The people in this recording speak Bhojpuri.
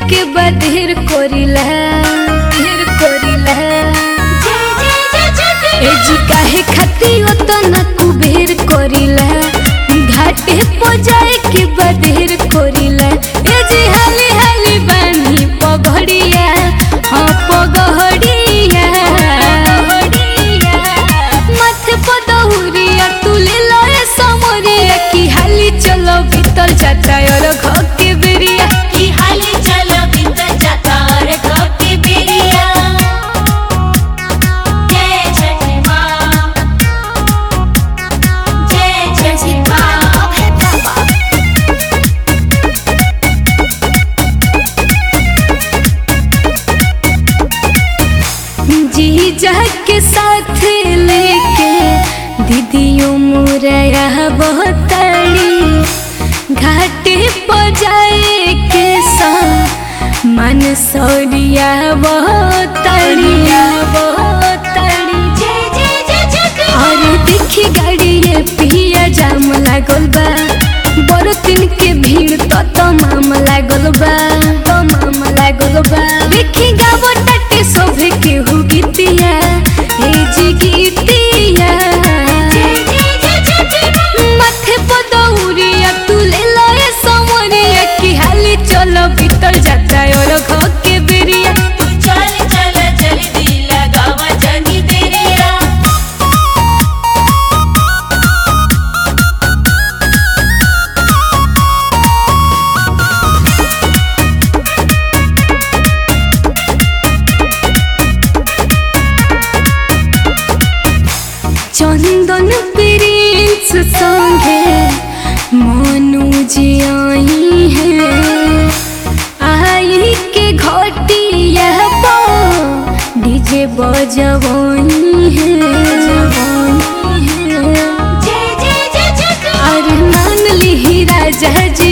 के बधेर कोरिला ढेर कोरिला ए जी काहे खाती हो तो न कुबेर कोरिला घाटे पो जाए के बधेर कोरिला ए जी हाली हाली बानी पगड़िया हाँ पगड़िया माथे पर दहुरिया तुले लए समरिया की हाली चलो भीतर जाता और घर के बेरिया की हाली चलो भीतर जाता और घर की बेरिया जय छठी माँ जय छठी माँ जीजा के साथ लेके दीदियों मुरैया बहुतड़ी घाटे पर जाए के सा मन सौरिया बहुतड़िया बहुतड़ी जय जय जय छठी और देखी गाड़ी ये पिया जाम लागल बा बड़ दिन के भीड़ तो तमाम लागल बा तमाम लागल बा देखी गावो टटे सोभे के हु गीतिया हे जी गीतिया जय जय जय छठी माँ माथे पर दौरिया तुले लए समरिया की हाली चलो भीतर जाता और घर के बेरिया तू चल चल जल्दी लगावा जनी देरिया चंदन प्रिंस संगे मनु जी आई है आई के घटिया पर डीजे बजवाई है जवानी है जय जय जय छठी अरे मान ली राजा जी